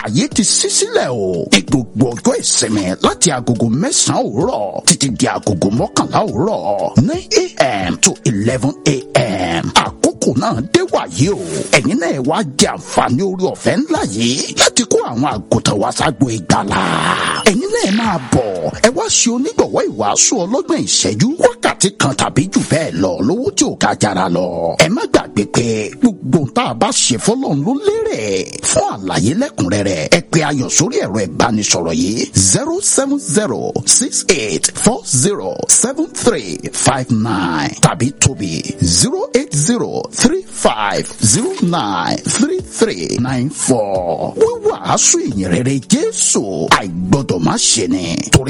àyè ti ṣí sílẹ̀ o ní gbogbo ọjọ́ ìsinmi láti agogo mẹ́sàn-án òwúrọ̀ títí di agogo mọ́kànlá òwúrọ̀ nine a.m. to eleven a.m. àkókò náà dé wàyí o ẹ̀yin náà wá jẹ àǹfààní orí ọ̀fẹ́ ńlá yìí láti kó àwọn àgùntàn wá ságbo ìgbàlà ẹ̀yin náà máa bọ̀ ẹ wá ṣe onígbọ̀wọ́ ìwàásù ọlọ́gbọ̀n ìṣẹ́jú wákàtí kan tàbí jù bẹ́ẹ̀ lọ lówó tí ò ká jara lọ ẹ má gbàgbé pé gbogbo tá a bá ṣe fọlọ́run ló lérè fún àlàyé lẹ́kùnrẹ́rẹ́ ẹ pè ayọ̀ sórí ẹ̀rọ ìbánisọ̀rọ̀ yìí zero seven zero six eight four zero seven three five nine tàbí tóbi zero eight zero three five zero nine three three nine four wíwàásù ìyìnrere Jésù àìgbọ́dọ̀ má ṣe ni torí